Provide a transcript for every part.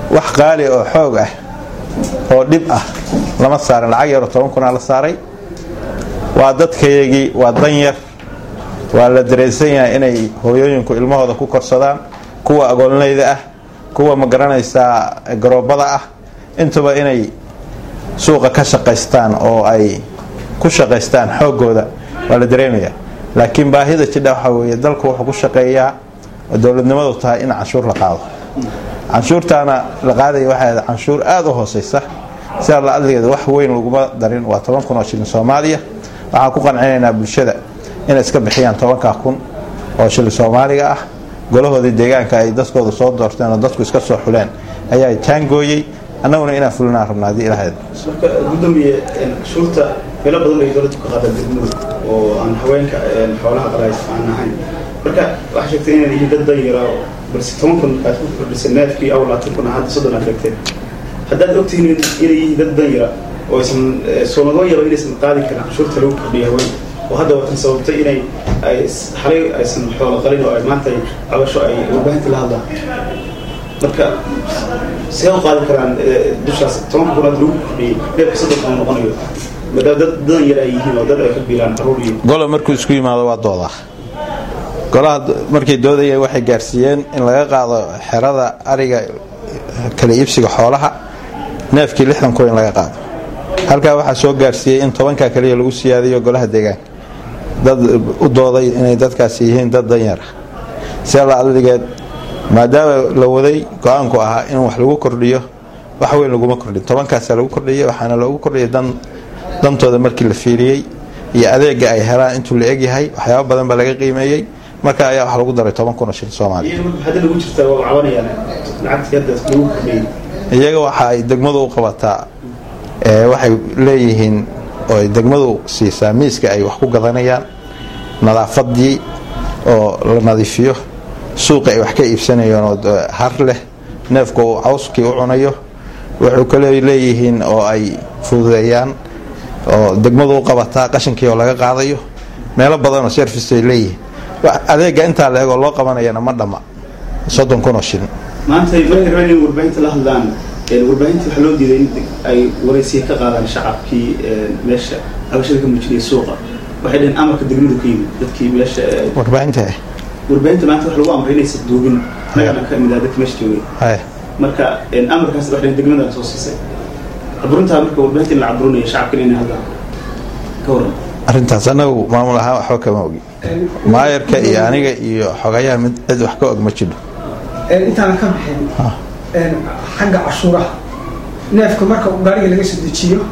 wax qaali oo xoog ah oo dhib ah lama saarin lacag yaroo toban kunaa la saaray waa dadkayagii waa danyar waa la dareensan yahay inay hooyooyinku ilmahooda ku korsadaan kuwa agoolnayda ah kuwa ma garanaysaa garoobada ah intuba inay suuqa ka shaqaystaan oo ay ku shaqaystaan xoogooda waa la dareemaya laakiin baahida jidha waxaa weeye dalku wuxuu ku shaqeeyaa oo dowladnimadu tahay in canshuur la qaado canshuurtaana la qaadaya waxay ahayd canshuur aada u hooseysa sidaa la adligeeda wax weyn laguma darin waa toban kun oo shilin soomaaliya waxaan ku qancinaynaa bulshada inay iska bixiyaan tobankaa kun oo shilin soomaaliga ah golahoodii deegaanka ay dadkooda soo doorteen oo dadku iska soo xuleen ayaa jaangooyey annaguna inaan fulinaan rabna haddii ilaahayda marka gudoomiye canshuurta meelo badan ay dowladdu ka qaadaan degmadu oo aan haweenka xoolaha qalays aan ahayn marka waxaa sheegtay inaan yihiin dad danyara balse toban kun aad ku kordhisay neefkii aw labaatan kun hadda soddon aad sheegteen haddaad ogtihiin inay yihiin dad danyara oo aysan soo laga yaba inaysan qaadi karin canshuurta lagu kordhiya haweenka oo hadda watan sababtay inay ay xalay aysan xoolo qalin oo ay maanta cabasho ay warbaahinta la hadlaan marka see u qaadi karaan dushaas tobanka kunaad lagu kordhiyey neefka soddon kun noqonayo maadaama dad dadan yar ay yihiin oo dad ay ka biilaan caruur iyo golo markuu isku yimaado waa doodaa golaha markay doodayeen waxay gaarsiiyeen in laga qaado xerada ariga kala iibsiga xoolaha neefkii lixdan kun in laga qaado halkaa waxaa soo gaarsiiyey in tobankaa kaliya lagu siyaadiyo golaha deegaanka dad u dooday inay dadkaasi yihiin dad danyara sia la adligeed maadaama la waday go-aanku ahaa in wax lagu kordhiyo wax weyn laguma kordhin tobankaasaa lagu kordhiyay waxaana loogu kordhiyay dantooda markii la fiiriyey iyo adeega ay helaan intuu la egyahay waxyaaba badan baa laga qiimeeyey marka ayaa wax lagu daray toban kun oo shil soomaaliya hadda lagu jirtaa waa cabanayaan lacagtii hadda lagu kordhiyey iyaga waxa ay degmadu u qabataa waxay leeyihiin oo ay degmadu siisaa miiska ay wax ku gadanayaan nadaafadii oo la nadiifiyo suuqa ay wax ka iibsanayeen oo har leh neefka uu cawskii u cunayo wuxuu kale leeyihiin oo ay fududeeyaan oo degmadu u qabataa qashinkii oo laga qaadayo meelo badanoo service ay leeyihiin adeega intaa la eegoo loo qabanayana ma dhamma soddon kun oo shilin maanta markay rabeen in warbaahinta la hadlaan warbaahinta waxaa loo diiday in ay waraysiya ka qaadaan shacabkii meesha cabashada ka muujinaya suuqa waxay dhaheen amarka degmadu ka yimid dadkii meesha warbaahinta warbaahinta maanta wax lagu amray inaysan duubin nagana ka mid ah dadka meesha joogay marka amarkaas wax dhaheen degmadana soo siisay caburuntaa marka warbaahinta in la caburinayo shacabkana inay hadlaan ka waran arrintaas anagu maamul ahaan waxba kama ogi maayarka iyo aniga iyo xogayaha mid cid wax ka og ma jiro intaanan ka bixin xagga cashuuraha neefka marka gaariga laga soo dejiyo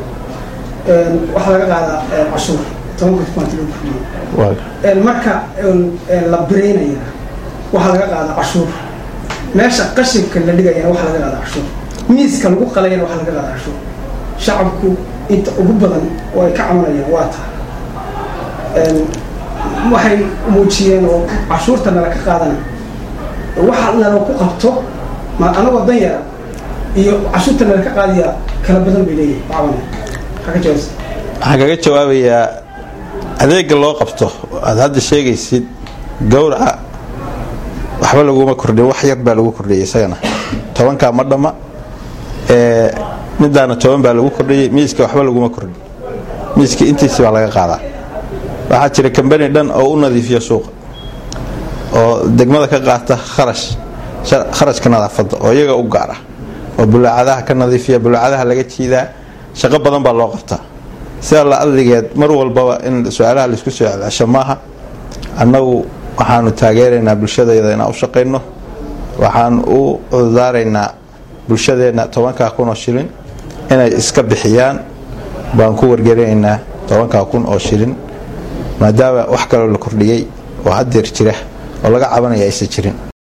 waxaa laga qaadaa cashuur tobanka kumaanta loo kordhiyo marka la biraynaya waxaa laga qaadaa cashuur meesha qashinka la dhigayana waxaa laga qaadaa cashuur miiska lagu qalayana waxaa laga qaadaa cashuur shacabku inta ugu badan oo ay ka cabanayaan waa tahay waxay muujiyeen oo cashuurta nala ka qaadana waxa nala ku qabto ma anagoo dan yara iyo cashuurta nala ka qaadaya kala badan bay leeyihin cabanaya maxaa ka jawaabsa waxaan kaga jawaabayaa adeega loo qabto aad hadda sheegaysid gowraca waxba laguma kordhin wax yar baa lagu kordhiyay isagana tobankaa ma dhamma midaana toban baa lagu kordhiyey miiska waxba laguma kordhin miiska intiisi baa laga qaadaa waxaa jira kambani dhan oo u nadiifiya suuqa oo degmada ka qaata kharash kharashka nadaafadda oo iyaga u gaar ah oo bulaacadaha ka nadiifiya bulaacadaha laga jiidaa shaqo badan baa loo qabtaa sida la adligeed mar walbaba in su-aalaha laisku soo celcesho maaha annagu waxaanu taageeraynaa bulshadayda inaan u shaqayno waxaan u cududaaraynaa bulshadeenna tobankaa kun oo shilin inay iska bixiyaan baan ku wargelinaynaa tobankaa kun oo shilin maadaama wax kaloo la kordhiyey oo haddeer jira oo laga cabanaya aysan jirin